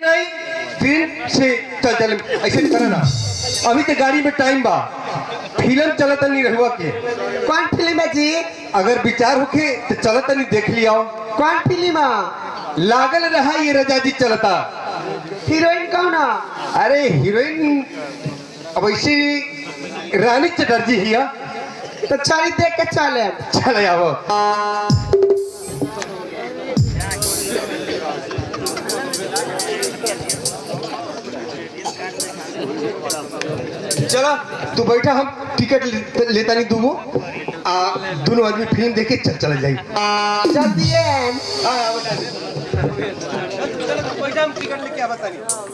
नहीं ट्रेन से चल चल ऐसे करा ना अभी तो गाड़ी में टाइम बा फिल्म चलत नहीं रहुआ के कौन फिल्म है जी अगर विचार होके तो चलत नहीं देख लिया कौन फिल्म है लागल रहा ये रजा जी चलता हीरोइन कौन है अरे हीरोइन अब ऐसी रानी चटर्जी हिया तो चली देख के चले चले आओ चला तू बैठा हम टिकट ले- लेता नहीं दूंगो आ दोनों आदमी फिल्म देखे चल चल जाई जल्दी है बैठा हम टिकट लेके आवता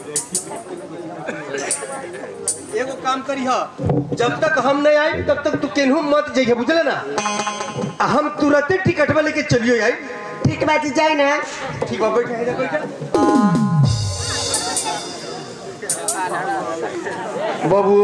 एगो काम करी हा जब तक हम नहीं आए तब तक तू केनहू मत जाइए बुझले ना आ हम तुरंते टिकट में लेके चलियो आई ठीक बात जी जाए ना ठीक बा बैठा है जा बैठा बाबू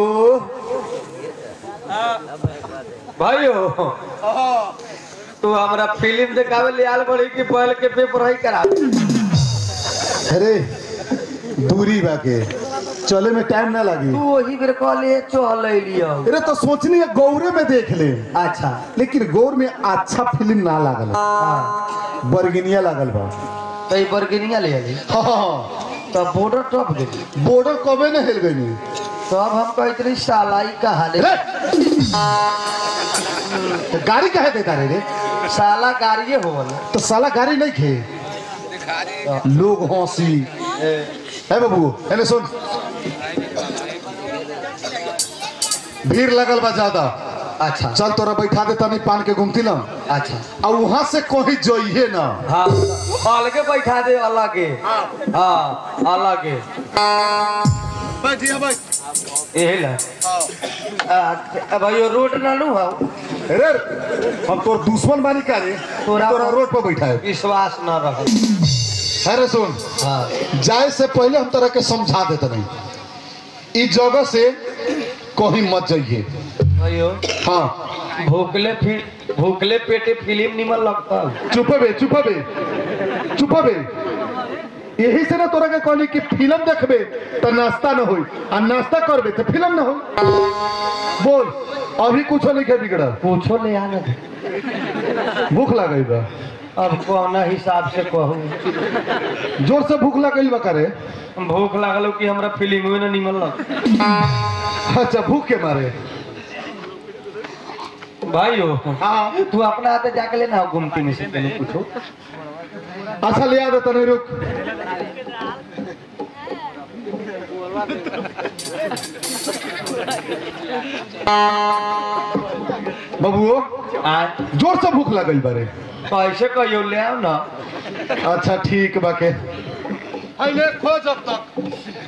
भाइयों तू हमरा फिल्म देखावे ले आल बड़ी कि पहल के पेपर है करा अरे दूरी बाके चले में टाइम ना लगी तू वही बेर कहले चल लियो अरे तो सोचनी है गौरे में देख ले अच्छा लेकिन गौर में अच्छा फिल्म ना लागल बरगिनिया लागल बा तो ई बर्गिनिया ले आली हाँ तो बॉर्डर टप गेली बॉर्डर कबे न हिल गई तो अब हम कहते रही सालाई कहा ले गाड़ी कहे देता रे रे साला गाड़िए होवल तो साला गाड़ी नहीं खे लोग हंसी है बाबू है सुन भीड़ लगल बा ज्यादा अच्छा चल तोरा बैठा दे तनी पान के घूमती लम अच्छा आ वहां से कहीं जोइए ना हाँ अलगे बैठा दे अलगे हाँ अलगे बैठिए भाई यही ला आ, भाइयों रोड ना लू हाँ अरे हम तोर दुश्मन बानी का रे तोरा- तोरा रोड पर बैठा है विश्वास न रहे अरे सुन हाँ जाए से पहले हम तोरा के समझा देते नहीं इस जगह से कहीं मत जाइए भाइयों हाँ भूखले फिर भूखले पेटे फिल्म निमन लगता है चुप बे चुप बे चुप बे यही से ना तोरा के कहनी कि फिल्म देखबे तो नाश्ता न होई आ नाश्ता करबे तो फिल्म न होई बोल अभी कुछ नहीं के बिगड़ा पूछो ले आने दे भूख लगई बा अब कौन हिसाब से कहूँ जोर से भूख लगई बा करे भूख लागल कि हमरा फिल्म में न निमन लग अच्छा भूख के मारे भाइयों हाँ तू अपना हाथे जाके लेना गुमती में से तने पूछो अच्छा ले आ दे तने रुक बबुओ आ जोर से भूख लगल बारे कैसे कहियो ले आओ ना अच्छा ठीक बाके अइले खोज अब तक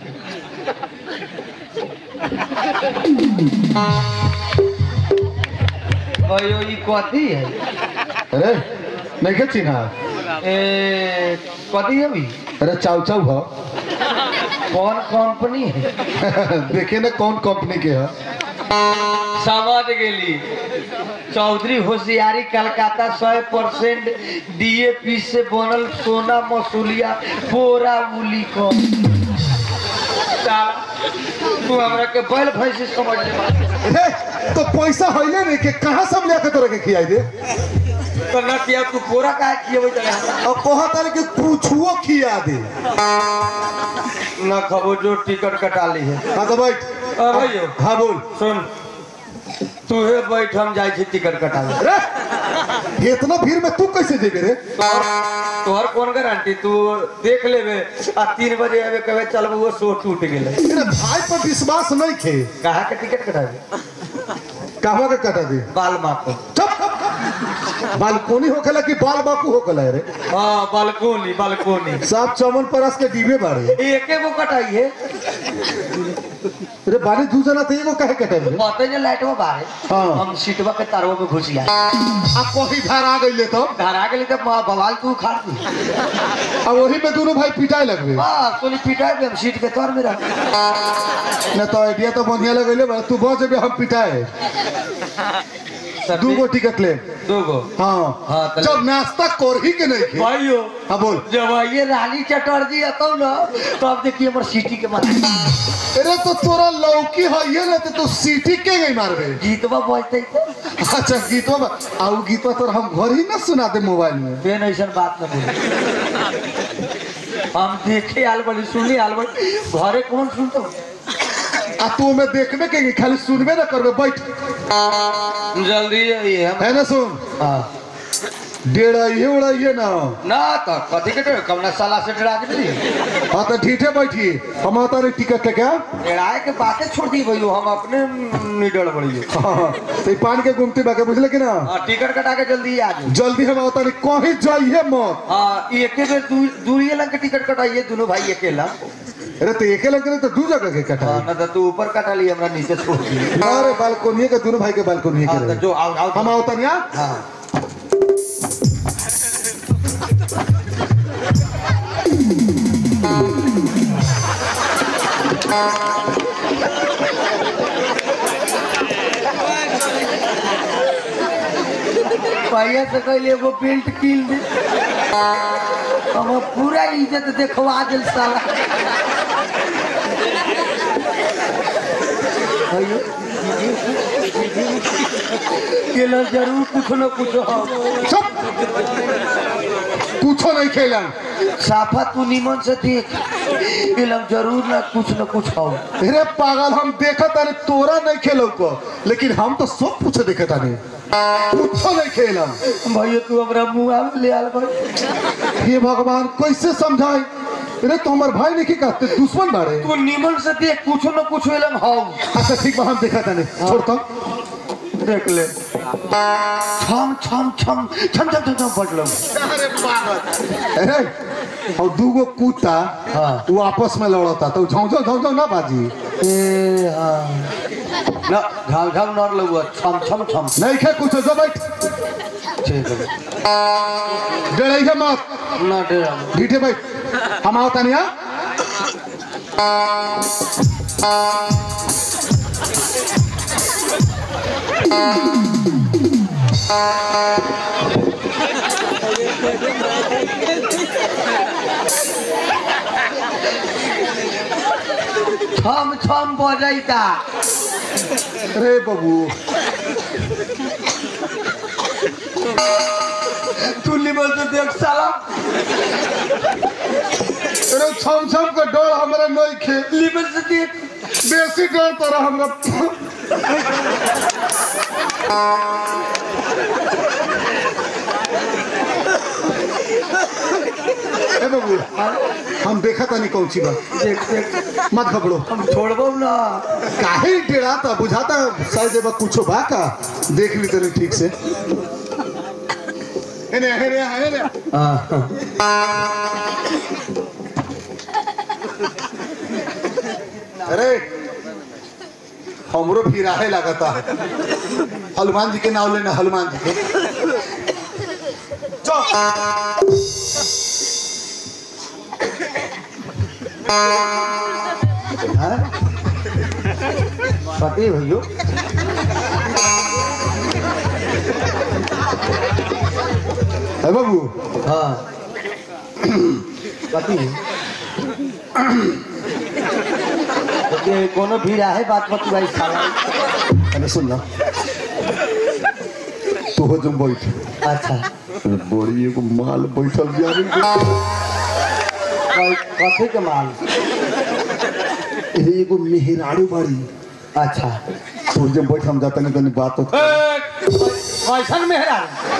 भाइयों ये कथी है अरे नहीं के चिन्हा ए कथी है भी अरे चाउ चाउ हो कौन कंपनी है देखे ना कौन कंपनी के है समझ गेली चौधरी होशियारी कलकत्ता सौ परसेंट डीएपी से बनल सोना मसूलिया बोरा उली को साला, तू हमरा के बैल भैंसी समझ ले अरे तो पैसा होइले नहीं के कहाँ सब लेके तोरा के खियाई दे तो न किया तू बोरा काहे किए चले अब कहा तारे के कुछुओ खिया दे न खबो जो टिकट कटा ली है हाँ तो बैठ अ भैयो हाँ बोल सुन तू हे बैठ हम जाए छी टिकट कटावे अरे इतना भीड़ में तू कैसे जेबे रे तोहर कौन गारंटी तू देख लेबे आ तीन बजे आवे कहवे चल वो शो टूट गेले तेरे भाई पर विश्वास नहीं खे कहा के टिकट कटावे कहवा के कटा दे बाल माको चुप बालकोनी होखेला कि बाल बाकू होखेला रे हाँ बालकोनी बालकोनी सब चमन परस के डिबे बाड़े एके वो कटाई है रे बानी दू जना थे एगो काहे कटे रे पते ने लाइटवा बारे हाँ। हम सीटवा के तारवा में घुस गया आ कहीं धार आ गइले तो घर आ गेली तो बवाल तू खाड़ दी अब वही में दोनों भाई पिटाए लगबे बस तोनी पिटाई दे हम सीट के तोर में रख न तो आइडिया तो बढ़िया लगले बा तू बच जेबे हम पिटाए सर, दू गो टिकट ले दो गो हाँ हाँ, तो ले। जब नाश्ता कर ही के नहीं खे भाइयों हाँ बोल जब ये रानी चटर्जी अतौ ना तब देखिए हमर सिटी के मारे अरे तो तोरा लौकी है ये रहते तो सीटी के गई मारबे गीतवा बजते अच्छा गीतवा बा- आ उ गीतवा तोरा हम घर ही ना सुना दे मोबाइल में बेन ऐसा बात न बोले हम देखे आल बड़ी सुनी आल बड़ी घरे कौन सुनतो आ तू में देखबे के खाली सुनबे ना करबे बैठ जल्दी ये हम है ना सुन हाँ डेढ़ ये उड़ा ये ना ना तो कथी के डर कमना साला से डरा के नहीं हाँ तो ठीठे बैठी हम आता रे टिकट लेके आ डराए के बातें छोड़ दी भैया हम अपने निडर बड़ी हाँ, तो ई पान के गुमती बाके बुझले कि ना हाँ टिकट कटा के जल्दी आ जाओ जल्दी हम आवता रे कहीं जाइए मत हाँ ये एके बेर दू, दूरिये लंग के टिकट कटाइए दोनों भाई अकेला अरे तो एके लग तो दू जगह के कटा हाँ ना तो तू ऊपर कटा ली हमरा नीचे छोड़ दी अरे बालकोनी के दोनों भाई के बालकोनी हाँ के तो रहे। जो आओ आओ हम आवता नहीं आ? हाँ भैया से कहले एगो बेल्ट कील दे हम पूरा इज्जत देखवा दिल साला भैया केला जरूर कुछ न कुछ हो चुप कुछो नहीं खेलन साफा तू निमन से देख केला जरूर ना कुछ न कुछ हो अरे पागल हम देखा तारे तोरा नहीं खेलो को लेकिन हम तो सब कुछ देखे तारे कुछो नहीं खेलन भैया तू हमरा मुंह आवे ले आल भाई हे भगवान कैसे समझाए अरे तो हमार भाई नहीं कहते दुश्मन बाड़े तू निमन से देख कुछ न कुछ एलम हो अच्छा ठीक बा हम देखा ताने छोड़ तो देख ले छम छम छम छम छम छम छम पटलो अरे और दूगो कुत्ता हाँ। वो आपस में लड़ता तो झौ झौ झौ झौ ना बाजी ए हाँ ना घाव घाव नर लगुआ छम छम छम नहीं खे कुछ जो बैठ ठीक है डराई है मत ना डरा ढीठे बैठ हम आवता नहीं आ छम छम बजैता अरे बाबू तू निमन से देख साला अरे छम छम का डर हमरा नहीं खे निमन से देख बेसी डर तोरा हमरा ए बाबू हम देखा था नहीं कौन सी बात देख देख मत घबरो हम छोड़बो ना काहे डराता बुझाता शायद एबा कुछो बा का देख ली तनी ठीक से हेने हेने हेने अरे हमरो फिराहे लगता हनुमान जी के नाम लेना हनुमान जी के चल हाँ? पति भैयो है बाबू हाँ पति तो कोनो भीड़ है बात मत भाई साला अरे सुन ना तू हो तुम बैठ अच्छा अरे बड़ी एगो माल बैठल बिया रे। क- कथी के माल ए, एगो मेहरारू बड़ी अच्छा तू जब बैठ हम जाता नहीं तनी बात होता कैसन मेहरा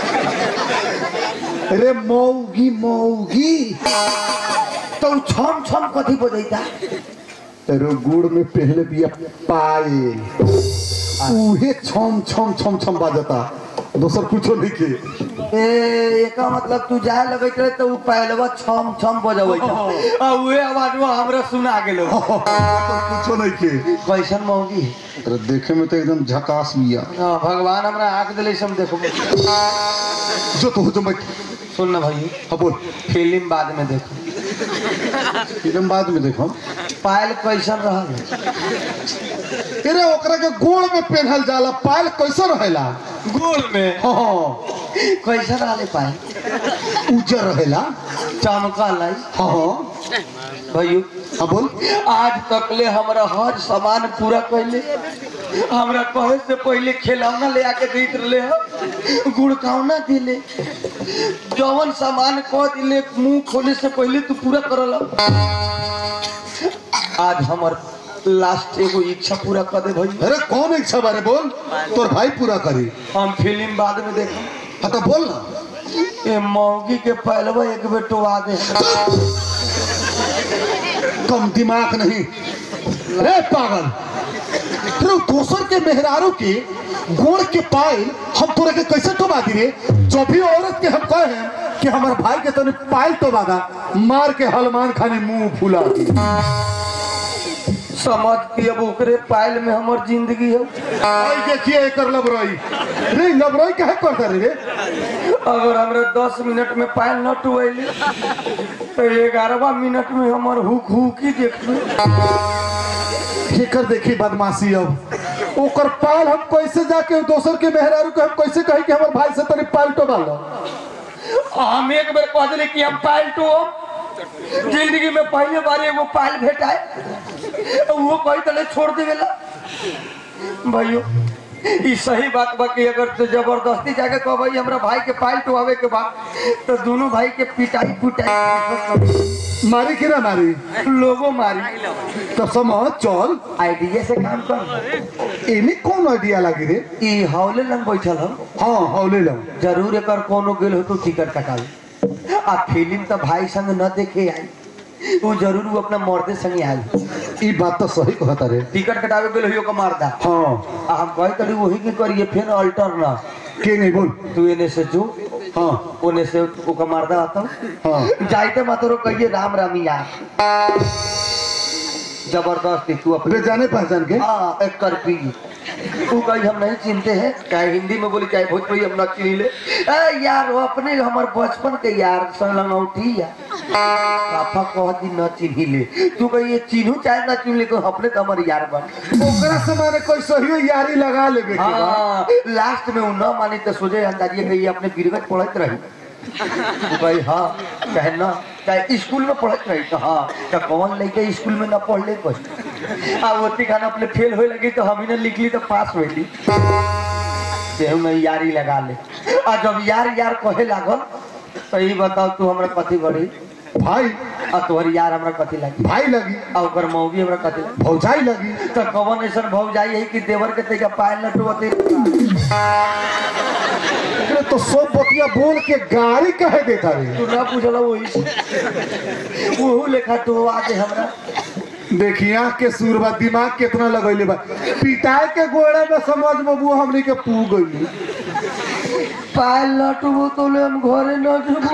अरे मौगी मौगी तो उ छम छम कथी बजैता अरे गुड़ में पहले बिया पाए उहे छम छम छम छम बाजता दोसर कुछो नहीं के ए एका मतलब तू जाए लगैत रहे तो उ पहलवा छम छम बजबैता आ उहे आवाज हमरा सुना गेलो दोसर कुछो नहीं के कैसन मौगी अरे देखे में तो एकदम झकास बिया हाँ, भगवान हमरा आंख दिले से हम देखो जो तो हो तुम बैठ सुन ना भाई हाँ बोल फिल्म बाद में देखो फिल्म बाद में देखो पायल कैसन रहल अरे ओकरा के गोड़ में पहनल जाला पायल कैसे रहेला गोल में हाँ कैसन रहले पायल उज्जर रहेला चमकल है हाँ भैया हाँ बोल आज तक ले हमरा हर सामान पूरा कैले हमरा कहे से पहले खिलौना ले आके देत रहे ह गुड़कावना दिले जवन सामान कह दिले मुंह खोले से पहले तू पूरा करल आज हमर लास्ट एगो इच्छा पूरा कर दे भाई अरे कौन इच्छा बारे बोल तोर भाई पूरा करी हम फिल्म बाद में देखम हाँ तो बोल ना ये मौगी के पहलवा एक बेटवा दे कम दिमाग नहीं रे पागल तेरे दोसर के मेहरारू के गोड़ के पायल हम तोरे के कैसे टोबा दी रे जो भी औरत के हम कहे हैं कि हमारे भाई के तने पायल टोबा दा मार के हलमान खाने मुंह फुला दी समझ के अब ओकरे पायल में हमर जिंदगी है आई देखिए एकर लबरई रे लबरई काहे करता रे रे अगर हमरा दस मिनट में पायल न टुएली तो ग्यारहवा मिनट में हमर हुक हुकी देखबे एकर देखी बदमाशी अब ओकर पायल हम कैसे जाके दोसर के मेहरारू के हम कैसे कहे कि हमारे भाई से तने पायल टोबा लो हम एक बेर कह दिले कि हम पायल टू जिंदगी में पहले बार एगो पायल भेटाए वो कही तले छोड़ देवेला भाइयों ई सही बात बा कि अगर तो जबरदस्ती जाके कह भाई हमरा भाई के पायल टुआवे के बाद तो दोनों भाई के पिटाई पुटाई मारी कि ना मारी लोगों मारी तो समझ चल आइडिया से काम कर एमे कौन आइडिया लगी रे ई हौले लंग बैठल हम हाँ हौले लो जरूर एक कोनो गेल हो तो टिकट कटावे आ फिल्म तो भाई संग न देखे आई वो जरूर वो अपना मर्दे संग आई ई बात तो सही कहता रे टिकट कटावे गेल हो मर्दा हाँ आ हम कहे तड़ी वही के करिए फिर अल्टर ना के नहीं बोल तू एने से जो हाँ ओने से ओका मर्दा आता हाँ जाइते मातरो कहिए राम राम यार जबरदस्ती तू अपने रे जाने पहचान के हाँ एक कर पी तू कहीं हम नहीं चिनते हैं चाहे हिंदी में बोली चाहे भोजपुरी हम न चिनी ले ए यार वो अपने हमार बचपन के यार संगौठी यार पापा कह दी न चिन्ही ले तू कहीं ये चिन्हू चाहे ना चिन्ह ले तो अपने तो हमारे यार बन ओकरा से मैंने कोई सही यारी लगा लेबे के बा। हाँ लास्ट में वो न मानी तो सोचे अंदाजिए कि ये अपने बीरगज पढ़त रही तो भाई हाँ चाहे ना चाहे स्कूल में पढ़त रही तो हाँ तो कौन लेके स्कूल में ना पढ़ ले कुछ आ वो खाना अपने फेल होए लगी तो हम ही ने लिख ली तो पास हुई देहू में यारी लगा ले आ जब यार यार कहे लागल तो ये बताओ तू हमरा कथी बड़ी भाई आ तोहर यार हमरा कथी लगी भाई लगी आ ओकर मौगी हमरा कथी लगी भौजाई लगी तो कवन ऐसा भव जाई है कि देवर के तेका पायल न टुवते अरे तो सब बतिया बोल के गाड़ी कहे देता रे तू ना पूछला वही से वहू लेखा तो आज हमरा देखी आँख के सूरबा दिमाग कितना लगैले बा पिटाई के गोड़े में समझ में वो हमनी के पू गई पायल न टुबो तो ले हम घरे न जबो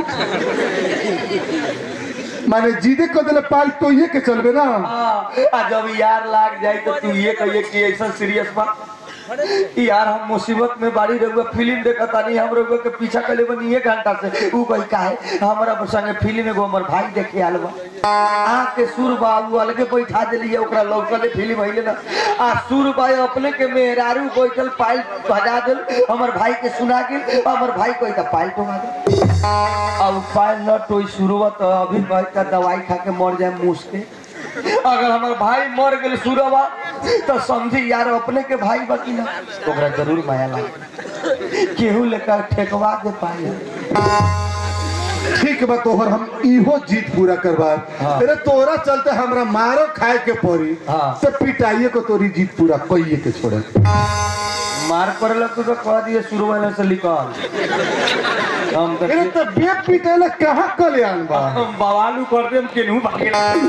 माने जीदे कर दिले पाल तो ये के चलबे ना हाँ, आ जब यार लाग जाए तो तू ये कहिए कि ऐसा सीरियस बा यार हम मुसीबत में बाड़ी रहुआ फिल्म देखा तानी हम रहुआ के पीछा कले बनी एक घंटा से ऊ कही काहे हमरा संगे फिल्म एगो हमर भाई देखे आल बा आ के सुर बा ऊ अलगे बैठा देलिए ओकरा लौकले फिल्म हइले ना आ सुर बा अपने के मेहरारू बैठल पाइल बजा देल हमर भाई के सुना गेल हमर भाई कोई त पाइल टोंगा दे अब पाइल न टोई शुरुआत तो अभी भाई का दवाई खा के मर जाए मुँह के अगर हमार भाई मर गए सुरवा तो समझी यार अपने के भाई बाकी ना तो ओकरा जरूर माया लागे केहू लेकर ठेकवा दे पाई ठीक बा तोहर हम इहो जीत पूरा करबा हाँ। अरे तोरा चलते हमरा मारो खाए के पड़ी हाँ। तो पिटाइए को तोरी जीत पूरा कइए के छोड़े मार पड़े तो, तो कह दिए शुरू वाले से निकाल हम तो अरे तो बेप पिटेला कहाँ कल्याण बा हम बवालू कर दे हम केनहू भागे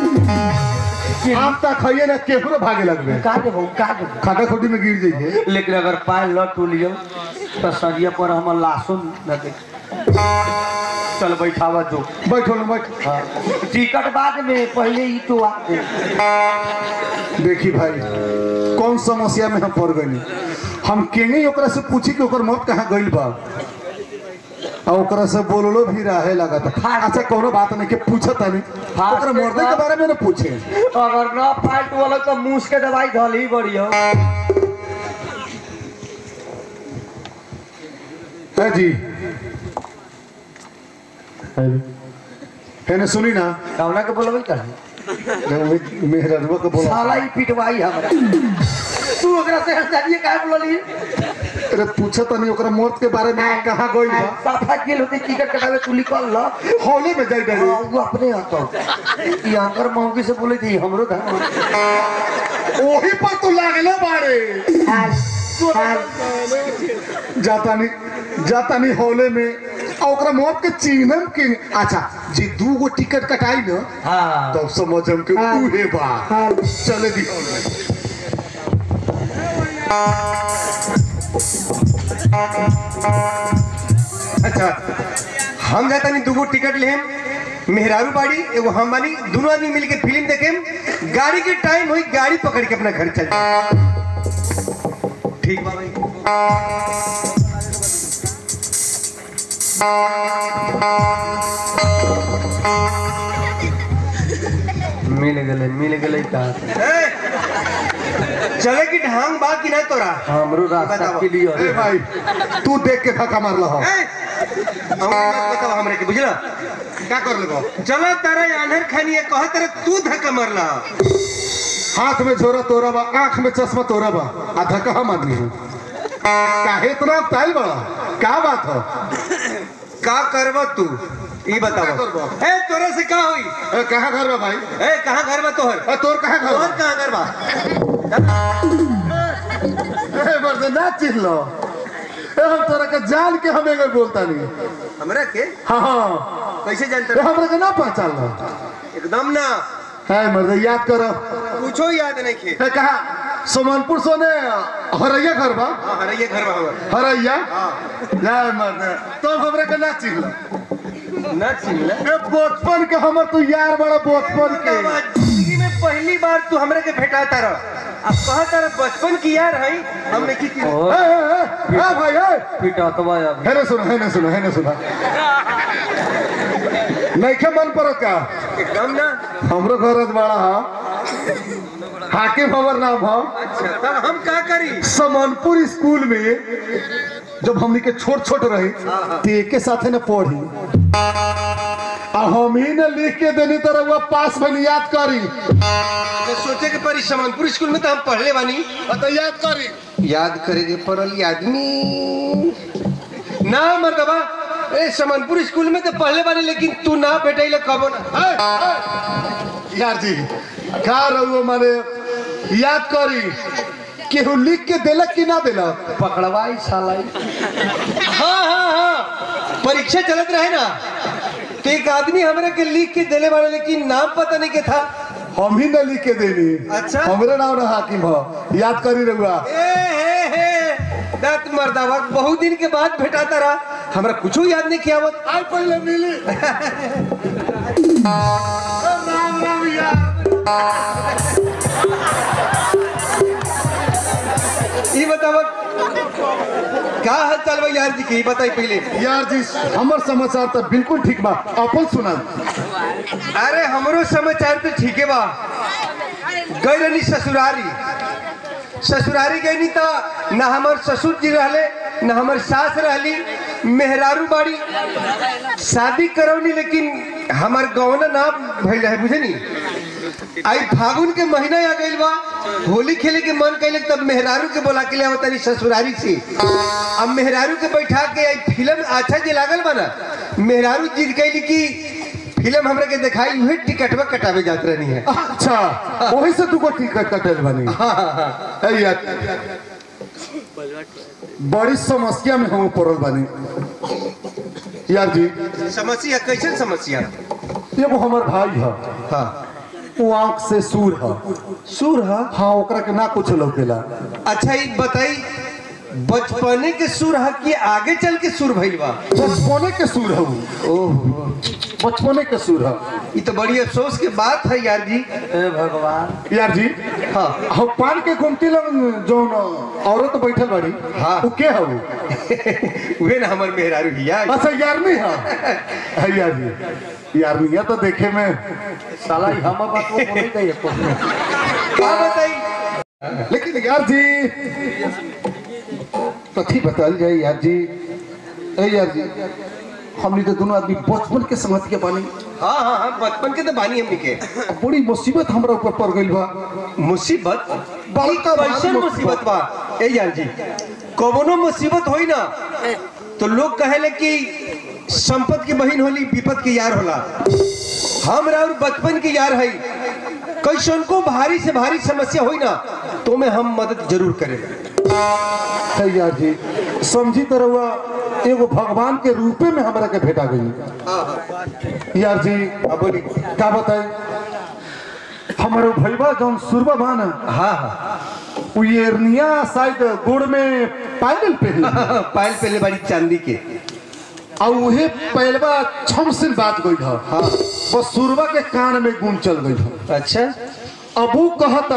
आप तक खाइए ना केहरो भागे लगबे का दे का दे खाटा खोटी में गिर जाइए लेकिन अगर पाए ल टूलियो तो सरिया पर हम लाशो न दे चल बैठावा जो बैठो ना बैठ हाँ टिकट बाद में पहले ही तो आ दे देखी भाई कौन समस्या में हम पड़ गई हम केंगे ही ओकरा से पूछी कि ओकर मौत कहाँ गई बा और ओकरा से बोललो भी रहे लगा था अच्छा कोनो बात नहीं के पूछत नहीं फास्ट ओकरा मर्दे के बारे में ना पूछे अगर ना फाइट वाला तो मूस के दवाई धल ही बड़ी हो है जी है ना सुनी ना कौना के बोलबे कर मेहरनवा के बोला साला ही पिटवाई हमरा तू ओकरा से हटाइए काहे बोलली अरे पूछत नहीं ओकरा मर्द के बारे में कहाँ गई बा साफा गेल होते टिकट कटावे तू निकल ल हॉले में जाई डाली हाँ, वो अपने आता ये अंकर मौगी से बोले थी हमरो था ओही पर तू लागले बारे हाल हाल जाता नहीं जाता नहीं हॉले में और ओकरा मौत के चिन्हम के अच्छा जी दू गो टिकट कटाई न हाँ तो समझ हम के हाँ। उहे बा हाल चले दी हॉल में अच्छा हम जाता नहीं दूगो टिकट लेम मेहरारू बाड़ी एगो हम बानी दोनों आदमी मिल के फिल्म देखेम गाड़ी के टाइम हुई गाड़ी पकड़ के अपना घर चल जाए ठीक बा भाई मिल गले मिल गले कहा ए, चले की ढांग बा कि ना तोरा हमरो रास्ता बताओ। के लिए ए भाई तू देख के धक्का मार लहो ए, हमके मत बताओ हमरे के बुझला क्या कर लगो चलो तारा आन्हर खानी है कह तारा तू धक्का मारला हाथ में झोरा तोरा बा आंख में चश्मा तोरा बा आ धक्का हम आदमी हूँ काहे इतना ताइल बड़ा क्या बात हो का करबो तू ई का बताओ करबो? ए तोरा से का होई ए, कहाँ घर बा भाई ए कहां घर बा तोहर ए, तोर कहाँ घर तोहर बा कहां घर बा ए, मर्द ना चिन्ह लो ए, हम तोरा के जान के हम एगो बोलता नहीं हमरा के हाँ हाँ कैसे ए, जानते हमरा के ना पहचान लो एकदम ना है मर्द याद करो कुछो याद नहीं खे ए, कहा सोमनपुर सोने हरैया घर बा हां अरे ये घर बा हमर हरैया हां जय मर्द तो हमरा के ना चिन्ह लो ना चिल्ला ए, बचपन के हमर तू यार बड़ा बचपन के जिंदगी में पहली बार तू हमरा के भेटाता रह अब कहा तारा बचपन की यार है हमने की ए, ए, ए, ए, भाई ए पिटा तो भाई अब है ना सुनो है ना सुनो है ना सुनो नहीं के मन परत का एकदम ना हमरो घर बड़ा हा हाकिम हमर नाम हा अच्छा तब हम का करी समनपुर स्कूल में जब हमनी के छोट छोट रही ते के साथे न पढ़ी आ हम ही ने लिख के देनी तरह वो पास में याद करी तो सोचे के परी समनपुर स्कूल में तो हम पढ़ले बानी तो याद करी याद करेगे पड़ल आदमी ना मर्दबा ए समनपुर स्कूल में तो पढ़ले बानी लेकिन तू ना भेटैले कबो ना ए, ए, यार जी का रहुओ माने याद करी केहू लिख के देलक कि ना देलक पकड़वाई सालाई हाँ हाँ हाँ परीक्षा चलत रहे ना तो एक आदमी हमरे के लिख के देले वाले लेकिन नाम पता नहीं के था हम ही न लिख के देनी अच्छा। हमरे नाम ना हाकिम हो याद करी रहुआ ए हे हे दत मर्दावा बहुत दिन के बाद भेटाता रहा हमरा कुछो याद नहीं किया आवत आज पहले मिली राम राम यार ई बतावा का हाल चाल बा यार जी के ई बताई पहले यार जी हमर समाचार तो बिल्कुल ठीक बा अपन सुना अरे हमरो समाचार तो ठीक है बा गई रहनी ससुरारी ससुरारी गई नहीं तो ना हमार ससुर जी रहले ना हमार सास रहली मेहरारू बाड़ी शादी करौनी लेकिन हमार गौना ना भइल है बुझे नी आई फागुन के महीना आ गइल बा होली खेले के मन कैले तब मेहरारू के बोला के ले आवतनी ससुरारी से अब मेहरारू के बैठा के आई फिल्म अच्छा जे लागल बा ना मेहरारू जिद कैली कि फिल्म हमरा के दिखाई उहे टिकटवा कटावे जात रहनी है अच्छा वही से तू को टिकट कटल बनी ए यार बड़ी समस्या में हम पड़ल बनी यार जी समस्या कैसे समस्या ये वो हमार भाई है हाँ वो आंख से सूर है सूर हा हाँ ओकरा के ना कुछ लौकेला अच्छा ई बताई बचपने के सुर है कि आगे चल के सुर भइल बा बचपने के सुर है वो। ओहो बचपने के सुर है ये तो बड़ी अफसोस की बात है यार जी ए भगवान यार जी हाँ हम पान के गुमती लग जो औरत बैठल बड़ी हाँ। वो के है वो वे ना हमर मेहरारू हिया अच्छा यारनी है है यार जी यारनिया तो देखे में साला ई हम बात को बोले गई का बताई लेकिन यार जी कथी बताल जाए यार जी ए यार जी हमनी तो दोनों आदमी बचपन के संगत के बानी हाँ हाँ हाँ बचपन के तो बानी हमनी के अब बड़ी मुसीबत हमरा ऊपर पड़ गई बा मुसीबत बड़का भारी कैसन मुसीबत। मुसीबत बा ए यार जी कवनो मुसीबत होई ना तो लोग कहेले कि संपत की बहन होली विपत की यार होला हमरा और बचपन की यार है कैसन को भारी से भारी समस्या होई ना तो में हम मदद जरूर करें है यार जी समझी तो रहुआ एगो भगवान के रूपे में हमरा के भेटा गई यार जी अब बोली का बताए हमारे भैया जौन सुरबा बा ना हाँ हाँ उ एरनिया शायद गोड़ में पायल पहनी पायल पहले बारी चांदी के और उहे पहलवा छम से बात गई था हाँ बस सुरबा के कान में गुम चल गई था अच्छा अब वो कहता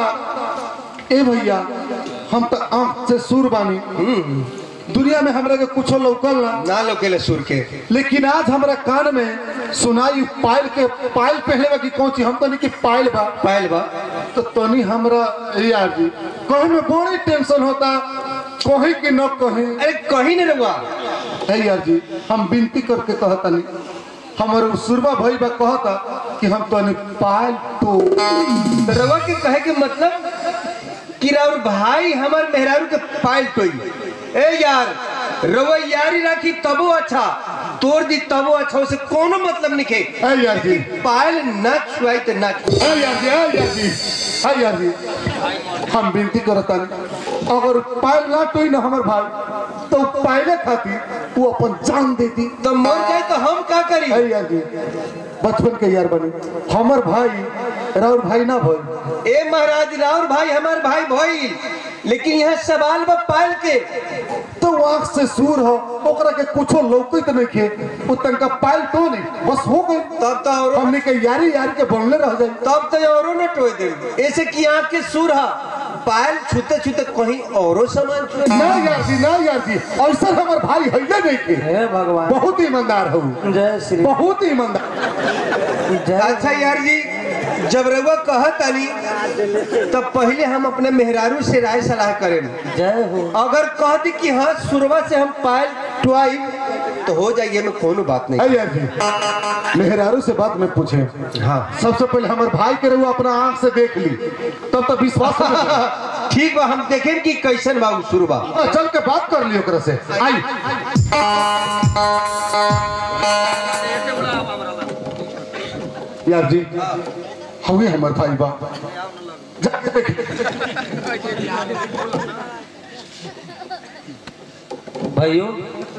ए भैया हम तो आंख से सुर बानी दुनिया में हमरा के कुछो लौकल ना ना लोकेले सुर के लेकिन आज हमरा कान में सुनाई पायल के पायल पहले बा कि कौन चीज हम तो नहीं कि पायल बा पायल बा तो तनी हमरा ए यार जी कहीं में बड़ी टेंशन होता कहीं कि न कहीं अरे कहीं नहीं रहुआ है यार जी हम विनती करके कहता नहीं हमारे सुरबा भाई बा कहता कि हम तो पायल तो रवा के कहे के मतलब कि राउर भाई हमार मेहरारू के पायल टोई ए यार रवा यारी राखी तबो अच्छा तोड़ दी तबो अच्छा उसे कोनो मतलब नहीं के है यार जी पायल ना छुआई तो ना छुआई। है यार जी है यार जी है यार जी हम विनती करता नहीं अगर पायल ना टोई ना हमार भाई तो पायले खाती वो अपन जान देती तो मर जाए तो हम का करी है यार जी बचपन के यार बनी हमर भाई राउर भाई ना भाई ए महाराज राउर भाई हमार भाई भाई लेकिन यहाँ सवाल बा पायल के तो आंख से सूर हो ओकरा के कुछो लौकित नहीं के वो तनका पायल तो नहीं बस हो गई तब तो और हमने के यारी यारी के बनले रह जाए तब तो औरो न टोए दे ऐसे कि आँख के सुर हा पायल छूते छूते कहीं औरो सामान छुए ना यार जी ना यार जी ऐसा हमार भाई है नहीं के हे भगवान बहुत ईमानदार हो जय श्री बहुत ईमानदार जय अच्छा यार जी जब रउआ कहत आनी तब पहले हम अपने मेहरारू से राय सलाह करें जय हो अगर कह दी कि हाँ शुरुआत से हम पायल टुआई तो हो जाइए में कोनो बात नहीं है यार जी मेहरारू से बात में पूछे हाँ सबसे पहले हमारे भाई के रहुआ अपना आंख से देख ली तब तो विश्वास हो जाए। ठीक बा हम देखें कि कैसन बा शुरू बा आ, चल के बात कर लियो ओकरा से आई यार जी हुए हमार भाई बा जाके देख भाइयों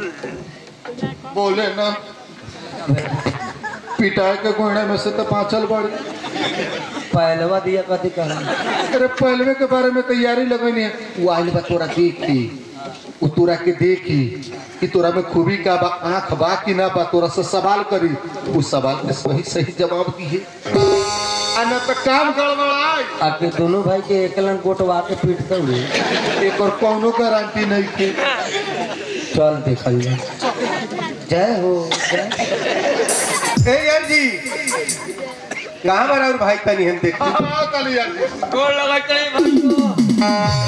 बोले ना पिटाए के गोइने में से तो पांचल बड़ी पहलवा दिया कथी कहा अरे पहलवे के बारे में तैयारी लगनी है वो आइल बा तोरा देख ली वो तोरा के देखी कि तोरा में खूबी का बा आंख बा कि ना बा तोरा से सवाल करी उस सवाल के सही सही जवाब दिए आ ना तो काम गड़बड़ाए आपके दोनों भाई के एकलन कोटवा के पीटते हुए एक और कौनो गारंटी नहीं के चल देखल जाए जय हो जय ए यार जी कहाँ बा और भाई तनी हम देखते हाँ, कल यार जी। गोड़ लगा चली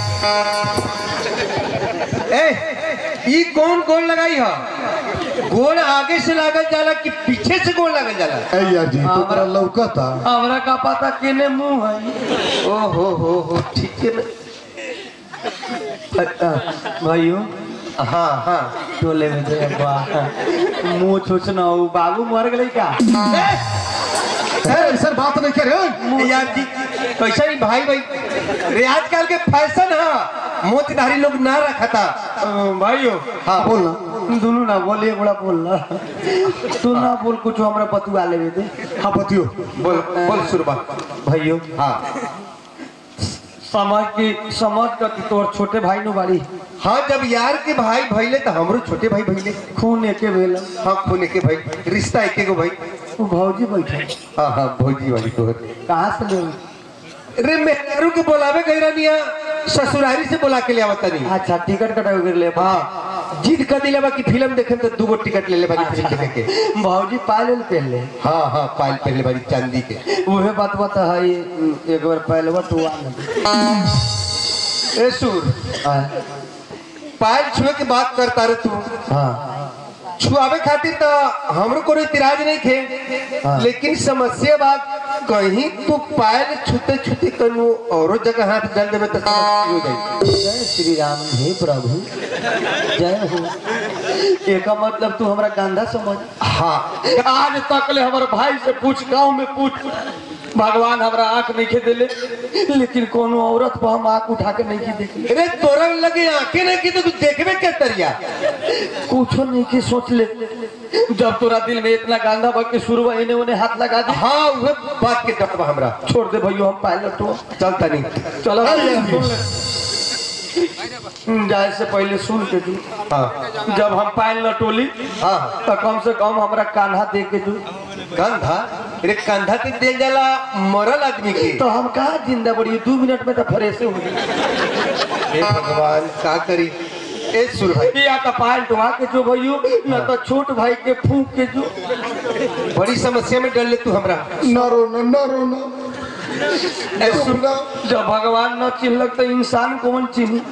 ए ई कौन गोल लगाई हा गोल आगे से लागल जाला कि पीछे से गोल लागल जाला ए यार जी तो तोरा लौकता हमरा का पता केने मुंह है ओ हो हो हो ठीक है ना भाइयों हाँ हाँ टोले में जे वाह मुंह छुचना हो बाबू मर गई का ए, ऐसा बात नहीं करे यार जी कैसा नहीं भाई भाई रे आजकल के फैशन है मोतधारी लोग ना रखता भाइयों हाँ बोलना दोनों ना बोलिए बड़ा बोलना तू ना बोल कुछ हमरा बतुआ लेवे दे हाँ बतियो बोल बोल शुरुआत भाइयों हाँ समझ की समझ कर कि तोर छोटे भाई नु बाड़ी हाँ जब यार के भाई भइले तो हमरो छोटे भाई भइले खून एके भेला हाँ खून के भाई रिश्ता एके गो भाई वो भौजी बैठे हाँ हाँ भौजी वाली तोहर कहाँ से ले रे मेहरू के बोलावे गई रनिया ससुरारी से बोला के ले आवत नहीं अच्छा टिकट कटा कर ले हाँ जिद कर दिला बा कि फिल्म देखे तो दूगो टिकट ले ले बानी फिल्म देखे के भौजी पायल पहले हाँ हाँ पायल पहले बारी चांदी के उहे बात बता है एक बार पहले तू आ ए सुर पायल छुए के बात करता रे तू हाँ छुआवे खातिर तो हमरो कोनो इतराज नहीं थे हाँ। लेकिन समस्या बात कहीं तू पायल छूते छूते कनु औरो जगह हाथ डाल देवे तो समस्या हो जाई जय श्री राम हे प्रभु जय हो एक मतलब तू हमरा गांधा समझ हाँ आज तक ले हमारे भाई से पूछ गांव में पूछ भगवान हमरा आंख नहीं खे दिले लेकिन कोनो औरत पर हम आंख उठा के नहीं की देखले अरे तोरा लगे आंखें नहीं की तो तू देखबे क्या तरिया कुछो नहीं की सोच ले जब तोरा दिल में इतना गांधा बा के शुरू इन्हें उन्हें हाथ लगा दी हाँ वह बात के डर बा हमरा छोड़ दे भैया हम पायलट हो चलता नहीं चलो सुन ले जाए से पहले सुन के तू हाँ जब हम पायल न टोली हाँ तो कम से कम हमरा कान्हा दे के तू कंधा अरे कंधा ते दे जाला मरल आदमी के तो हम कहा जिंदा बड़ी दो मिनट में तो फ्रेश हो गई हे भगवान का करी ए सुर भाई या तो पायल टुआ के जो भैयो न तो छोट भाई के फूक के जो बड़ी समस्या में डर ले तू हमरा न रोना न रोना ए सुर जब भगवान न चिन्हलक तो इंसान कौन चिन्ह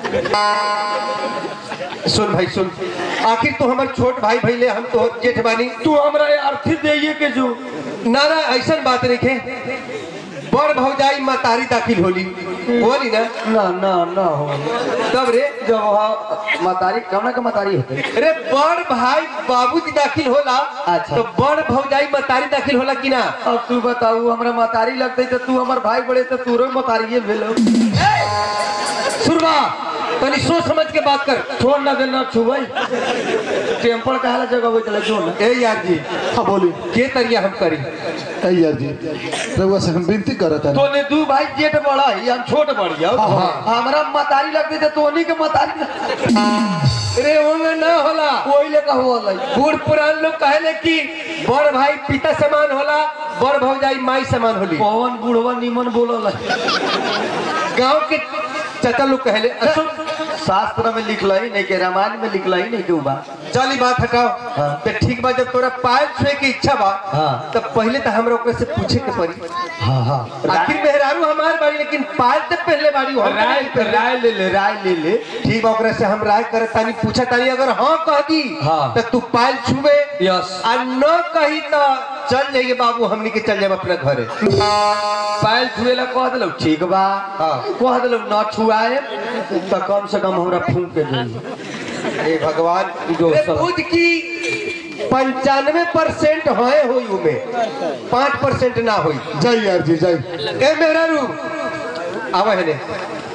सुन भाई सुन आखिर तू हमार छोट भाई भैले हम तो जेठ बानी तू हमरा अर्थी दे के जो ना ना ऐसा बात नहीं खे बड़ भौजाई मातारी दाखिल होली होली ना ना ना ना हो तब रे जब वहाँ मतारी कमना का मतारी होते अरे बड़ भाई बाबूजी दाखिल होला अच्छा। तो बड़ भौजाई मातारी दाखिल होला कि ना अब तू बताऊ हमरा मतारी लगते तो तू हमार भाई बड़े तो तू मतारिये भेलो सुरवा तनी सोच समझ के बात कर छोड़ ना देना छुबई टेम्पल कहा जगह वो चले जो ना ए यार जी हाँ बोली के तरिया हम करी ऐ यार जी रउआ से हम विनती करत है तोने दू भाई जेठ बड़ा है हम छोट बड़ी है हाँ, हाँ। हमरा मतारी लगते तो तोनी के मतारी लग- अरे ओमे ना होला कोई ले कहो वाला बूढ़ पुरान लोग कहले कि बड़ भाई पिता समान होला बड़ भौजाई माई समान होली पवन बुढ़वा निमन बोलल गांव के चाचा लोग कहले असो शास्त्र में लिखल ही नहीं के रामायण में लिखल ही नहीं के बा चल ई बात हटाओ हाँ। तो ठीक बा जब तोरा पायल छुए के इच्छा बा हाँ। तो पहले तो हमरा ओकरे से पूछे के पड़ी हाँ हाँ आखिर मेहरारू हमार बाड़ी लेकिन पायल तो पहले बाड़ी हो राय राय ले ले राय ले ले ठीक बा ओकरे से हम राय करे तानी पूछा तानी अगर हाँ कह दी हाँ। तो तू पायल छुबे यस आ न कही तो चल जाइए बाबू हमनी के चल जाए अपने घरे पायल छुए ला कह दिलो ठीक बा हाँ। कह दिलो न छुआए तो कम से कम हमरा फूंक के दे हे भगवान जो अरे सब- बुध की पंचानवे परसेंट होए हुई उमे पाँच परसेंट ना हुई जय यार जी जय ए मेरा रू आवा है ने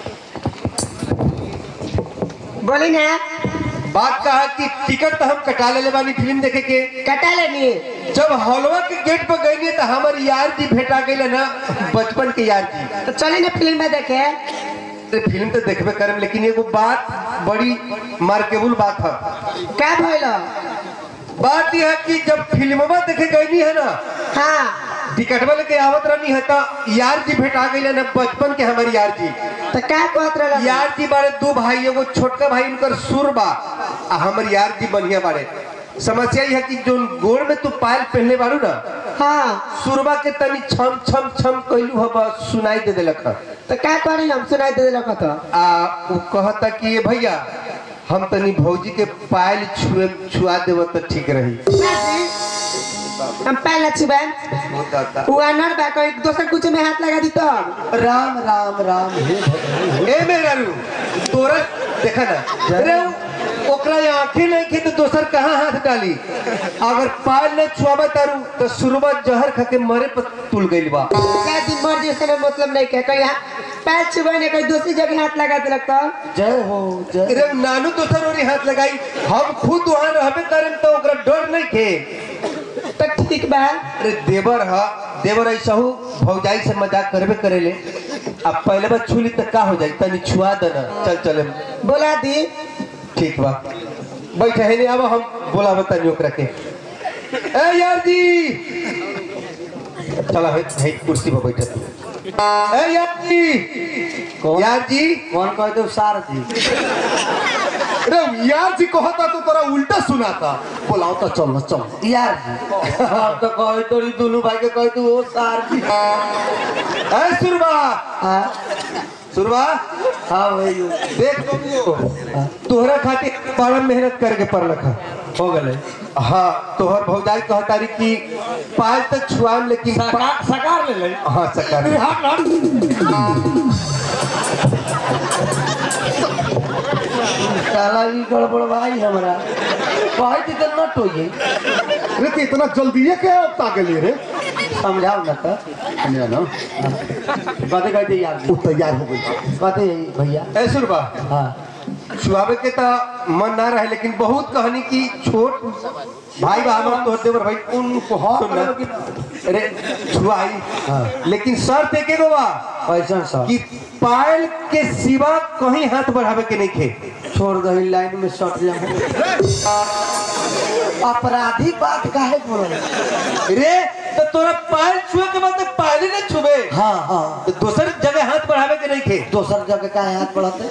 बोली ना बात कहा कि टिकट तो हम कटा ले बानी फिल्म देखे के कटा लेनी जब हॉलवा के गेट पर गई तो हमार यार जी भेटा गई ना बचपन के यार जी तो चली ना फिल्म में देखे तो फिल्म तो देखबे करम लेकिन एगो बात बड़ी मार्केबल बात है का भइल बात यह है कि जब फिल्मवा देखे गई है ना हाँ टिकटवा लेके आवत रहनी है तो यार जी भेटा गई ना बचपन के हमारी यार जी तो का कहत रहल यार जी बारे दो भाई एगो छोटका भाई उनकर सुर बा आ हमर यार जी बढ़िया बारे समस्या यह है कि जो गोड़ में तू पायल पहनले बारू ना हाँ सुरबा के तनी छम छम छम कहलू हब सुनाई दे देलक ह। तो का करी हम सुनाई दे देलक तो आ उ कहता कि ये भैया हम तनी भौजी के पायल छुए छुआ देव तो ठीक रही हम पहले छुबे वो दादा वो अनर बा कोई दोसर कुछ में हाथ लगा दी तब राम राम राम हे भगवान ए मेरा रू तोरा देखा ना अरे उ- ओकरा आंखें नहीं खे तो दोसर कहाँ हाथ डाली अगर पायल न छुआबा तारू तो सुरबा जहर खा के मरे पर तुल गइल बा क्या दिन मर जैसे में मतलब नहीं के कोई यहाँ पैर छुबे ने कोई दूसरी जगह हाथ लगा देलक तो जय हो जय अरे नानू दोसर ओरी हाथ लगाई हम खुद वहां रहबे करें तो ओकरा डर नहीं खे तो ठीक बा अरे देवर ह देवर ऐसा हो भौजाई से मजाक करबे करेले अब पहले बार छुली तो का हो जाई तनी छुआ देना चल चले बोला दी ठीक बा बैठे है नहीं अब हम बोला बता ओकरा के ए यार जी चला है, है कुर्सी पर बैठे ए यार जी यार जी कौन कहते हो सार जी अरे यार जी कहता तो तोरा उल्टा सुनाता बोलाओ तो चल चल यार जी हम तो कहे तोरी दोनों भाई के कहे तू ओ सार जी ए सुरबा हाँ सुरबा हाँ भाई देख बबुओ तोहरा खातिर बड़ा मेहनत करके पढ़लक है हो गए हाँ तोहर भौजाई कहतारी कि पाल तक छुआम लेकिन सकार सकार ले ले हाँ सकार साला ई गड़बड़ भाई हमरा कहे थी तो नट होइए अरे तो इतना जल्दी है क्या अब ताके ले रे समझाओ ना तो कन्या ना कहते कहते यार जी वो तैयार हो गई कहते भैया ए सुरबा हाँ छुआवे के तो मन ना रहे लेकिन बहुत कहनी कि छोट भाई बा हमार तोहर देवर भाई उनको हाँ सुन ना। करो कि अरे छुआई हाँ। लेकिन शर्त एक गो बा ऐसा सब कि पायल के सिवा कहीं हाथ बढ़ावे के नहीं खे छोड़ दही लाइन में सट जाओ अपराधी बात काहे बोल रे तो तोरा पायल छुए के बाद तो पायल ही ना छुबे हाँ हाँ तो दोसर जगह हाथ बढ़ावे के नहीं खे दोसर जगह का हाथ बढ़ाते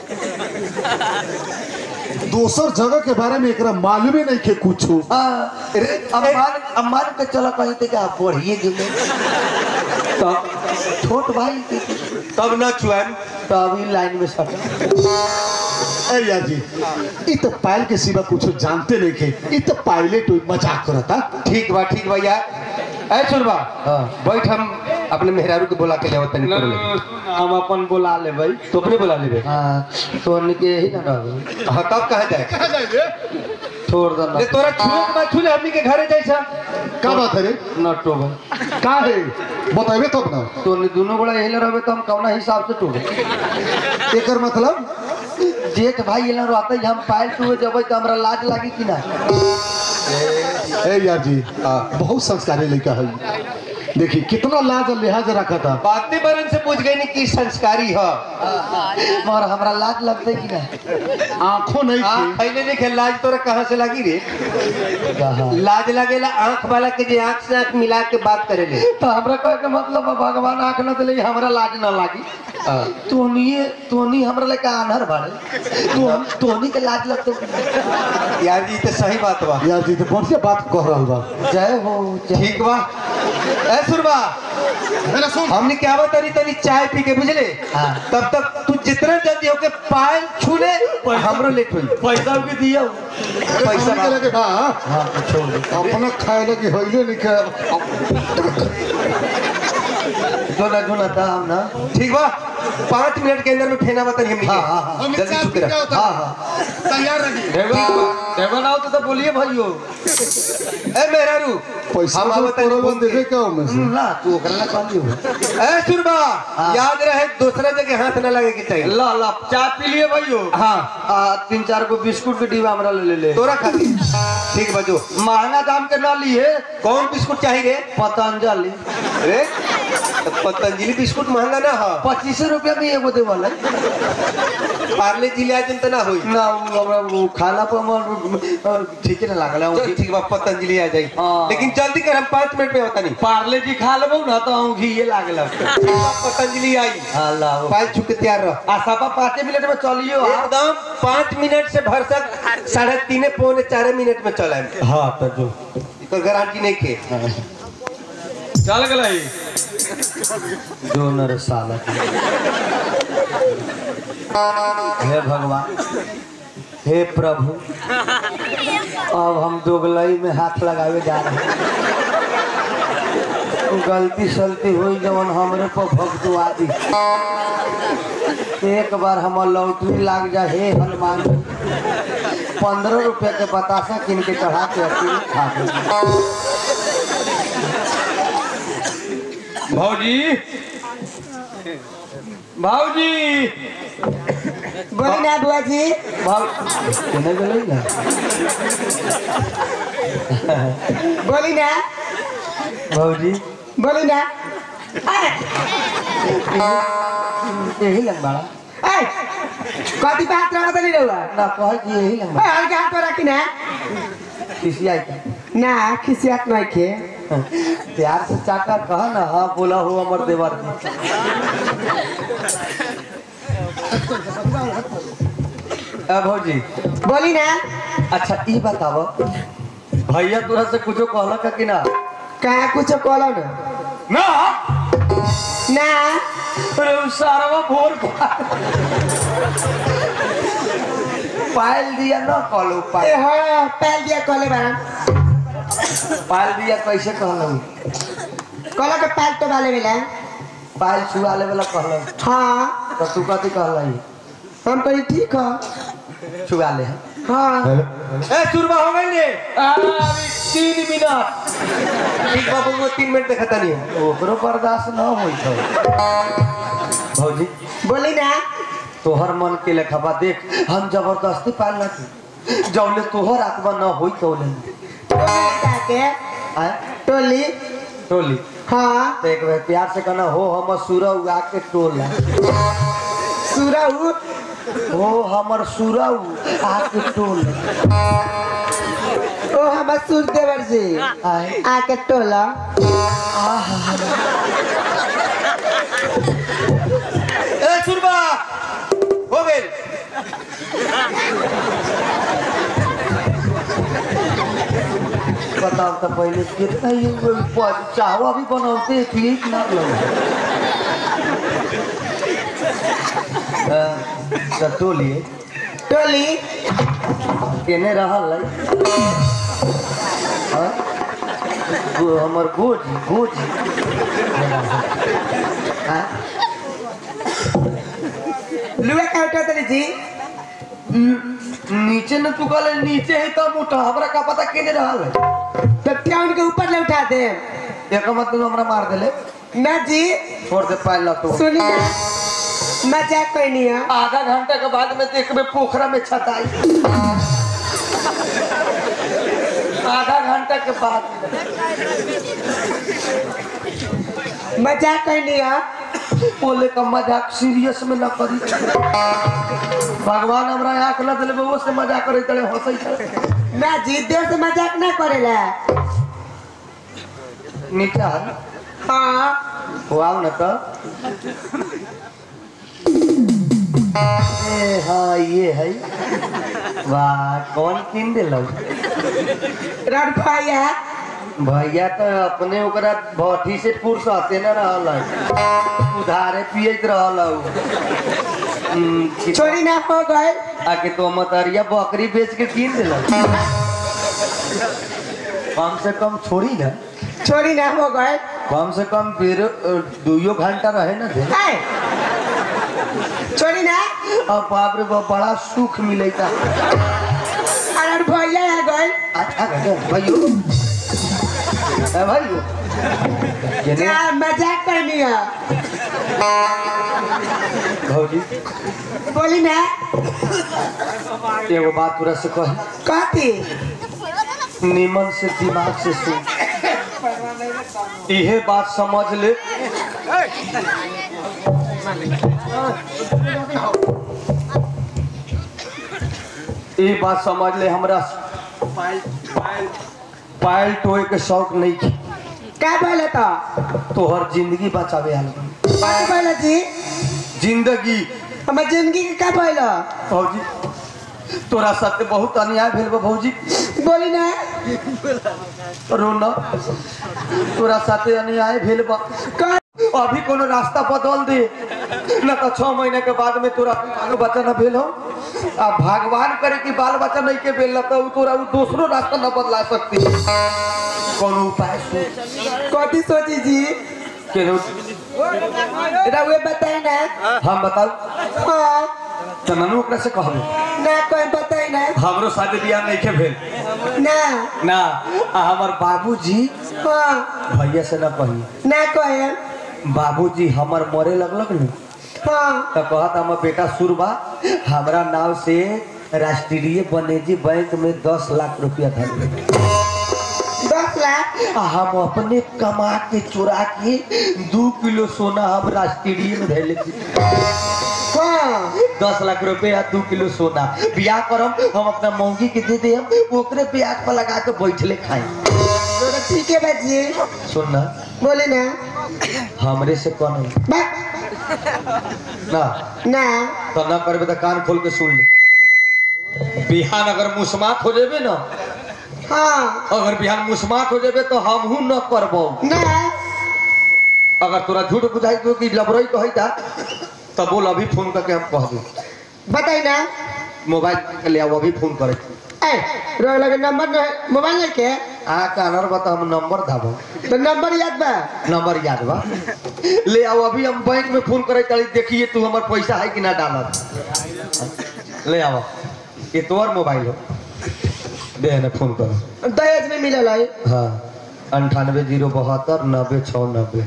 दोसर जगह के बारे में एकरा मालूम ही नहीं के कुछ हाँ अरे अब मान अब मान के चलो कहीं ते क्या बढ़िए गिले तब छोट भाई के तब ना छुआम तो अभी लाइन में सट ए यार जी ई तो पायल के सिवा कुछ जानते नहीं के ई तो पायलट मजाक करता ठीक बा ठीक बा यार ऐ सुनबा हाँ। बैठ हम अपने मेहरारू के बोला के ले तनी कर ले हम अपन बुला ले भाई तो अपने बुला लेबे हाँ सोन के ही ना रहो हाँ तब कहाँ जाए छोड़ दो ले तोरा छुए के बाद छुले हमनी के घरे जैसा का बात है रे नटो भाई का है बताइबे तब ना तो दोनों बड़ा यही रहे तो हम कौना हिसाब से टूटे एकर मतलब जेठ भाई ये रहते हम पायल टूटे जब तो हमरा लाज लागी कि ना ए यार जी आ, बहुत संस्कारी लड़का है देखिए कितना लाज और लिहाज रखा था बातें बरन से पूछ गई नहीं कि संस्कारी है मगर हमरा लाज लगते कि ना आंखों नहीं आँख थी पहले देखे लाज तोरा कहाँ से लगी रे कहा लाज लगेला आँख वाला के जे आँख से आँख मिला के बात करे ले तो हमरा कहे के मतलब बा, भगवान आंख न दिले हमरा लाज न लागी तोनिए तोनी हमरा लेके आनहर बाड़े तो तोनी के लाज लगते कि ना? यार जी तो सही बात बा यार जी तो बढ़िया बात कह रहा बा जय हो जय ठीक बा ए सुरबा मेरा सुन हमने क्या बता रही तनी चाय पी के बुझले हाँ। तब तक तू जितना जल्दी होके पायल छू ले हमरो लेट होई पैसा भी दिया पैसा के लगे बा हाँ तो छोड़ दे अपना खाए लगे होइले नहीं के जोना जोना दाम ना ठीक बा पाँच मिनट के अंदर में फेना बता हमने हाँ, हाँ, हाँ। जल्दी छू के रख हाँ हाँ तैयार रहिए देवन आओ तो, तो बोलिए भाइयों ए मेहरारू पैसा हम जो आवत तनी परवन फोन के। देवे क्या में से ना तू ओकरा ना कहली हो ए सुरबा याद रहे दूसरा जगह हाथ न लगे के चाहिए ला ला चाय पी लिए भाइयों हाँ आ, तीन चार गो बिस्कुट के डिब्बा हमरा ले ले तोरा खातिर ठीक बजो महंगा दाम के ना लिए कौन बिस्कुट चाहिए रे पतंजलि रे तो पतंजलि बिस्कुट महंगा ना हो पच्चीस रुपया में एगो देवल है पार्ले जिले आज तो ना होई ना उ हमरा वो खाना पर हमर ठीक ना लागल चल ठीक बा पतंजलि आ जाई हाँ। लेकिन जल्दी कर हम पाँच मिनट में होता नहीं पार्ले जी खा लेबो ना तो हम घी ये लागल पतंजलि आई अल्लाह पायल छू के तैयार रह आ सपा पाँच मिनट में चलियो आ एकदम पाँच मिनट से भर सक साढ़े तीन पौने चार मिनट में चला हाँ तो जो तो गारंटी नहीं के चल गई जो नर साला हे भगवान हे प्रभु अब हम दोगलई में हाथ लगावे जा रहे हैं गलती सलती हुई जवन हमरे पर भगतुआ दी एक बार हमर लौटरी लाग जा हे हनुमान जी पंद्रह रुपया के बतासा किन के चढ़ा के अकेले खा गई भाजी भाजी बोली ना बुआ जी भाव केने गेलै ना बोली ना भौजी बोली ना यही लग बड़ा ऐ, कथी पे हाथ रखा नहीं रहुआ ना कह कि यही लंबा ओए हल्के हाथ में रखी ना किसी आई था ना खिसियात नहीं खे प्यार से चाका कहा ना हाँ बोला हो अमर देवर जी ए भौजी बोली ना अच्छा ई बताओ भैया तोरा से कुछो कहला का कि ना कहा कुछ बोलो ना ना ना अरे उ सारवा भोर पायल दिया ना कहलो ए पायल हाँ पहल दिया कॉले बारा पायल दिया कैसे कहलो कॉला के पैल तो वाले मिला पायल छुआ ले वाला कहलो हाँ तो तू कथी कहला हम कही ठीक है छुआ ले हाँ ए सुरबा हो गई ने अभी तीन मिनट ठीक बाबू वो तीन मिनट देखता नहीं है ओकरो बर्दाश्त न होई तो भौजी बोली ना तोहर मन के लेखा बा देख हम जबरदस्ती पाल ना थी जौले तोहर आत्मा न होई तौले के आए टोली टोली हाँ तो एक बार प्यार से कहना हो हम सूरा उगा के टोला सुरऊ हो हमर सूरा आके टोल ओ हम सूर देवर जी आए आके टोला ए सुरबा हो गई बताओ तो पहले कितना ये प- चाहवा भी बनाते पिए कि ना लोग तो टोलिए टोली केने रहल है हाँ? गो- हमर गोजी गोजी हाँ? लुआ का उठा तली जी नीचे न तू कहले नीचे है तब उठा हमरा का पता केने रहल है तब क्या उनके ऊपर ले उठा दे एक मतलब हमरा मार देले ना जी छोड़ दे पायल ला तो सुनी ना मजाक कोई नहीं है आधा घंटा के बाद में देखबे पोखरा में छताई आधा घंटा के बाद मजाक कोई नहीं है बोले का मजाक सीरियस में न करी भगवान हमरा आंख न दिले वो से मजाक करे तड़े हंसई तड़े ना जी देव से मजाक ना करेला नीचा हाँ हो आओ न तो ए हाँ ये है वाह कौन किन दिलो रड भैया भैया तो अपने ओकरा भट्ठी से फुर्सते न रहल है। उधारे पियत रहल है। हम्म, कि- छोड़ी ना हो गए आके तो मतरिया बकरी बेच के कीन दिल कम से कम छोड़ी ना छोड़ी ना हो गए कम से कम फिर अ, दुइयो घंटा रहे ना दे हाय छोड़ी ना अब बाप रे बाप बड़ा सुख मिलेगा अरे भैया आ गए अच्छा घंटा भाइयों ए भाइयों ये क्या मजाक करनी है भौजी बोली ना एगो बात पूरा से कह कहती निमन से दिमाग से सुन इहे बात समझ ले ये बात समझ ले हमरा पायल टोए के शौक नहीं थी क्या बोले तो तोहर जिंदगी बचावे आल क्या बोले जी जिंदगी हमार जिंदगी के क्या बोलो भौजी तोरा साथे बहुत अन्याय भेल बा भौजी बोली ना रोना तोरा साथे अन्याय भेल बा कह अभी कोनो रास्ता बदल दे न तो छह महीने के बाद में तोरा बाल बच्चा न भेल हो आ भगवान करे कि बाल बच्चा नहीं के भेल न तो उ तोरा उ दूसरो रास्ता न बदला सकती कोनो उपाय सोच कथी सोची जी केनो रहुए बताए ना हम बताऊ हाँ तो ननू ओकरा से कहबे ना कोई बताए ना हमरो शादी बियाह नहीं के भेल ना ना आ हमर बाबूजी हाँ भैया से न कही ना कहे बाबूजी हमर मरे लगलक न हाँ तो कहत हमर बेटा सुरबा हमरा नाव से राष्ट्रीय वाणिज्य बैंक में दस लाख रुपया धर दस लाख आ हम अपने कमा के चुरा के दू किलो सोना हम राष्ट्रीय में धैले हाँ दस लाख रुपया दू किलो सोना बियाह करम हम अपना मौगी के दे देम ओकरे ब्याज पर लगा के बैठले खाई तो ठीक है बाजी सुन ना बोले ना हमरे से कौन है बा ना ना तो ना करबे तो कान खोल के सुन ले बिहान अगर मुस्मात हो जेबे ना हाँ अगर बिहान मुस्मात हो जेबे तो हमहू न करबो ना अगर तोरा झूठ बुझाई तो कि लबरई कहता तो बोल अभी फोन करके हम कह दू बताई ना मोबाइल के ले आओ अभी फोन करे ए रो लगे नंबर न मोबाइल नहीं के आ कानर बता हम नंबर धाबो तो नंबर याद बा नंबर याद बा ले आओ अभी हम बैंक में फोन करे चली देखिए तू हमार पैसा है कि ना डालत ले आओ ये तोर मोबाइल हो दे ने फोन करो दहेज में मिलल है हाँ अंठानवे जीरो बहत्तर नब्बे छः नब्बे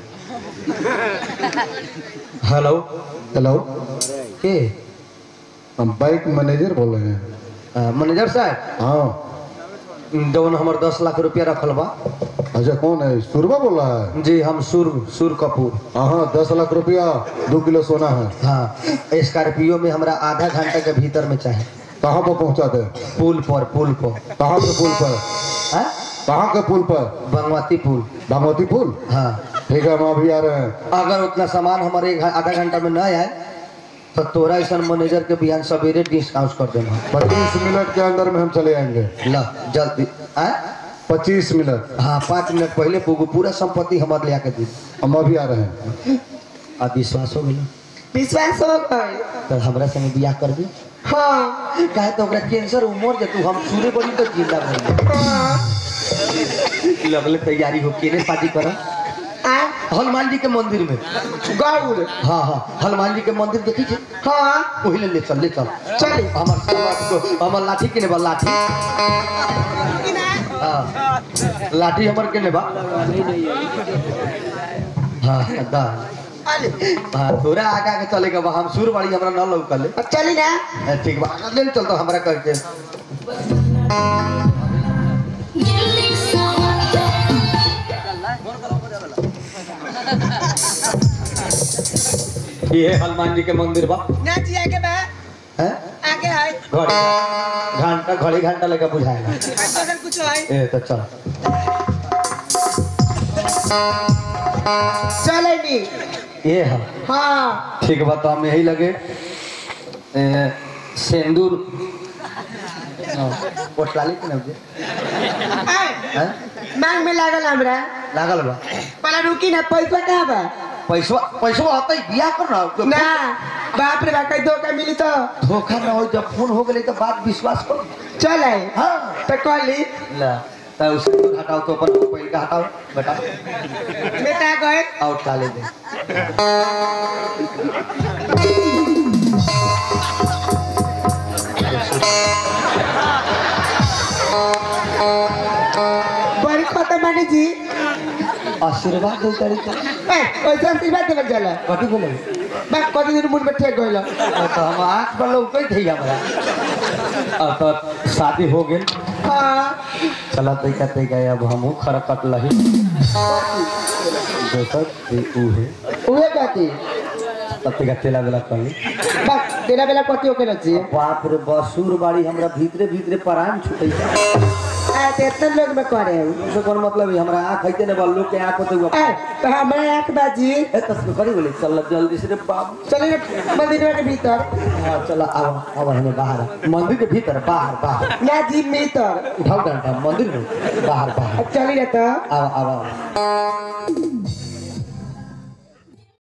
हेलो हेलो के हम बैंक मैनेजर बोल रहे हैं आ, मैनेजर साहब हाँ जौन हमर दस लाख रुपया रखल बा अच्छा कौन है सुरभा बोल रहा है जी हम सुर सुर कपूर हाँ हाँ दस लाख रुपया दो किलो सोना है हाँ स्कॉर्पियो में हमरा आधा घंटा के भीतर में चाहे कहाँ पर पहुँचा दे पुल पर पुल पर कहाँ के पुल पर हाँ? कहाँ के पुल पर बागमती पुल बागमती पुल हाँ ठीक है हम अभी आ रहे हैं अगर उतना सामान हमारे एक घ- आधा घंटा में न आए तो तोरा ऐसा मैनेजर के बिहान सवेरे डिस्काउंट कर देना पच्चीस मिनट के अंदर में हम चले आएंगे ला जल्दी आ? पच्चीस मिनट हाँ पाँच मिनट पहले पुगु पूरा संपत्ति हमारे ले आके दी हम अभी आ रहे हैं आ विश्वास हो गया विश्वास हो गए तो हमरा संगे बियाह कर दी हाँ काहे तो ओकरा कैंसर उमर जे तू हम सूर्य बनी तो जिंदा रही हाँ लगले तैयारी हो केने शादी कर आ हनुमान जी के मंदिर में गौर हाँ हाँ हनुमान जी के मंदिर देखी छे हाँ वही ले ले चल ले चल चली हमर हमर हमर लाठी केने बा लाठी हाँ लाठी हमर केने बा हाँ दा अले हाँ तोरा आगा के चले के बा हम सूरवाड़ी हमरा न लौकले अब चली ना ए, ठीक बा ले ले चल तो हमरा करके ये है हनुमान जी के मंदिर बा ना जी आगे बा हैं आगे है घड़ी घंटा घड़ी घंटा लगा बुझाएगा अगर कुछ है ए तो चल चले नी ये है हाँ ठीक बा तो हम यही लगे ए, सिंदूर हाँ, पोटलाली के नाम जे आए, हैं मांग में लागल हमरा लागल बा पहले रुकी ना पैसा कहाँ बा पैसा पैसा आता ही बियाह कर ना तो ना बाप रे बाप कहीं धोखा मिली तो धोखा ना हो जब फोन हो गए तो बात विश्वास कर चल आए हाँ तो कहली ला तो उसको हटाओ तो अपन मोबाइल का हटाओ बेटा बेटा गए आउट डाले दे बड़ी खत्म मानी जी आशीर्वाद दे तारी तो ए, वैसे आशीर्वाद देवल जाला कथी बोले बा कति दिन मुंड में ठेक गइल तो हम आँख पर लोग कही थी हमरा अब तो शादी हो गई हाँ चला तैका तैका अब हमहू खरकट लही दोसर ते ऊ है उहे कहती तब तैका तेला बेला कही बा तेरा बेला कति होके रची बाप रे बसूर बाड़ी हमरा भीतरे भीतरे परान छुटै आ ते इतने लोग में करे से कोन मतलब है हमरा आँख है ने बा लोग के आँख होते हुआ ए तो हमरा आंख बाजी ए तस्वीर करी बोले चल जल्दी से रे बाबू चली ना मंदिर के भीतर हाँ चला आओ आओ हमें बाहर आ। मंदिर के भीतर बाहर बाहर ना जी भीतर उठाओ डंडा मंदिर में बाहर बाहर अब चली ना तो आओ आओ आओ